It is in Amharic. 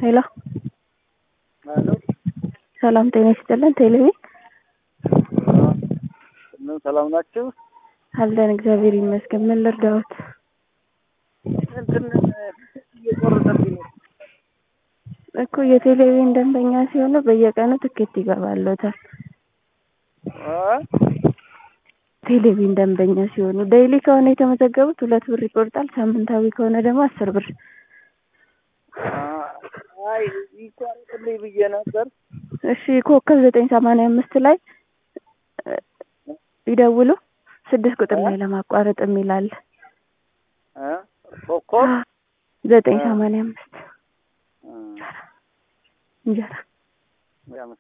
ሄሎ ሄሎ ሰላም ጤና ይስጥልን። ቴሌቪ ምን ሰላም ናችሁ? አለን እግዚአብሔር ይመስገን። ምን ልርዳዎት? እንትን እየቆረጠብኝ ነው። እኮ የቴሌቪዥን ደንበኛ ሲሆኑ በየቀኑ ትኬት ይገባሎታል። አ? ቴሌቪዥን ደንበኛ ሲሆኑ ዴይሊ ከሆነ የተመዘገቡት ሁለት ብር ይቆርጣል። ሳምንታዊ ከሆነ ደግሞ አስር ብር። አይ ይቋረጥልኝ ብዬ ነበር። እሺ ኮከብ ዘጠኝ ሰማንያ አምስት ላይ ይደውሉ። ስድስት ቁጥር ላይ ለማቋረጥ የሚል አለ። አ? ኮከብ ዘጠኝ ሰማንያ አምስት አ፣ እንጀራ ያመሰግናል።